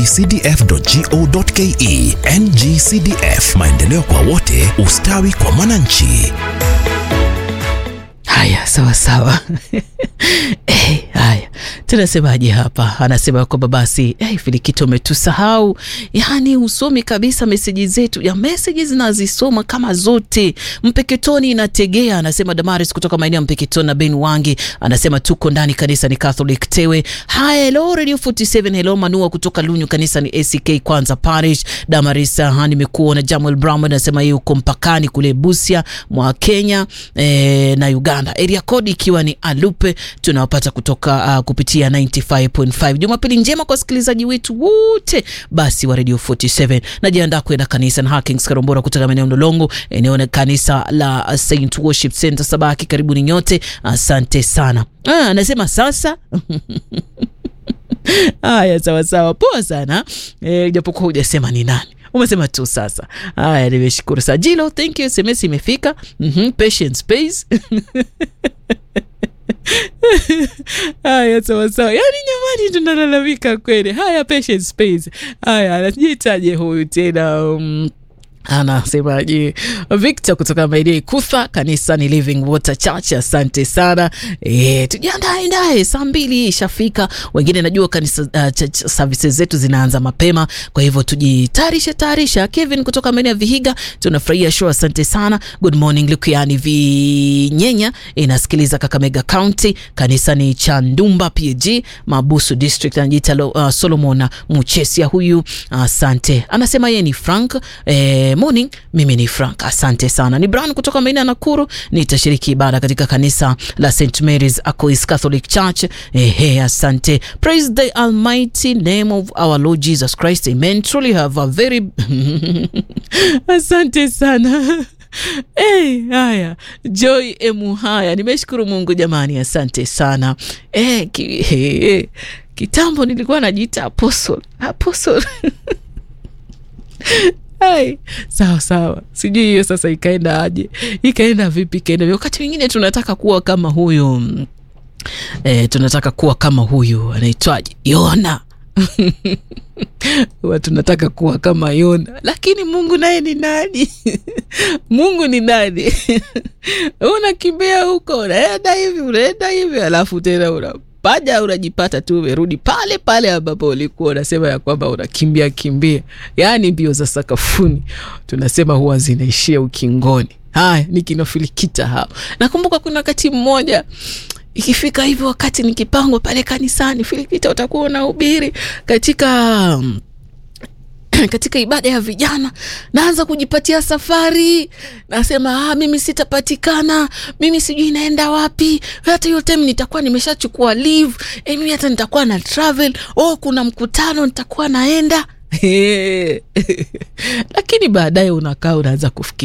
ngcdf.go.ke. NGCDF, maendeleo kwa wote, ustawi kwa mwananchi. Haya, sawa sawa. Eh, haya tunasemaje hapa? Anasema kwamba basi eh, Filikito umetusahau, yaani usomi kabisa meseji zetu ya meseji zinazisoma kama zote. Mpeketoni inategea, anasema Damaris kutoka maeneo ya Mpeketoni na Ben Wangi anasema tuko ndani, kanisa ni Catholic Tewe. Haya, hello Radio 47, hello Manua kutoka Lunyu, kanisa ni ACK Kwanza Parish. Damaris, ha, nimekuona. Jamuel Brown anasema yeye uko mpakani kule Busia mwa Kenya eh, na Uganda, area code ikiwa ni Alupe. Tunawapata kutoka uh, kupitia 95.5. Jumapili njema kwa wasikilizaji wetu wote basi wa Radio 47. Najiandaa kwenda kanisa na Hakings Karombora kutoka maeneo Ndolongo, eneo la kanisa la Saint Worship Center Sabaki. Karibuni nyote, asante sana. Ah, anasema sasa Haya, sawa sawa, poa sana e, japokuwa hujasema ni nani, umesema tu sasa. Haya, nimeshukuru Sajilo, thank you. SMS imefika. mm -hmm, patience pays Haya, sawa sawa, yaani nyamani, tunalalamika kweli. Haya, patience pays. Haya, anajitaje huyu tena um, anasemaje Victor kutoka maeneo Ikutha, kanisa ni Living Water Church. Asante sana e, tujiandae ndae, saa mbili ishafika. Wengine najua kanisa uh, church services zetu zinaanza mapema, kwa hivyo tujitayarishe tayarisha. Kevin kutoka maeneo ya Vihiga, tunafurahia show, asante sana. Good morning Lukiani Vinyenya inasikiliza Kakamega County, kanisa ni Chandumba PG Mabusu District, anajiita uh, Solomon Muchesia huyu, asante. Anasema yeye ni Frank eh, morning mimi ni Frank, asante sana. Ni Brown kutoka maeneo ya Nakuru, nitashiriki ibada katika kanisa la St Mary's Aquiles Catholic Church. Ehe, asante. Praise the almighty name of our Lord Jesus Christ, amen. Truly have a very asante sana. Hey, haya Joy Emuhaya, nimeshukuru Mungu jamani, asante sana. Hey, ki, hey, hey. Kitambo nilikuwa najiita apostle apostle Hai, sawa sawa, sijui hiyo sasa ikaenda aje, ikaenda vipi, ikaenda vipi? Wakati mwingine tunataka kuwa kama huyu e, tunataka kuwa kama huyu anaitwaje, Yona huwa tunataka kuwa kama Yona, lakini Mungu naye ni nani? Mungu ni nani? unakimbia huko, unaenda hivi, unaenda hivi, alafu tena una paja unajipata tu umerudi pale pale ambapo ulikuwa unasema ya kwamba unakimbia kimbia, yaani mbio za sakafuni tunasema huwa zinaishia ukingoni. Haya, ni kinafilikita hao. Nakumbuka kuna wakati mmoja ikifika hivyo, wakati nikipangwa pale kanisani, Filikita utakuwa unahubiri katika katika ibada ya vijana, naanza kujipatia safari, nasema ah, mimi sitapatikana, mimi sijui naenda wapi. Hata hiyo time nitakuwa nimeshachukua leave eh, mimi hata nitakuwa na travel. Oh, kuna mkutano nitakuwa naenda lakini baadaye unakaa unaanza kufikiria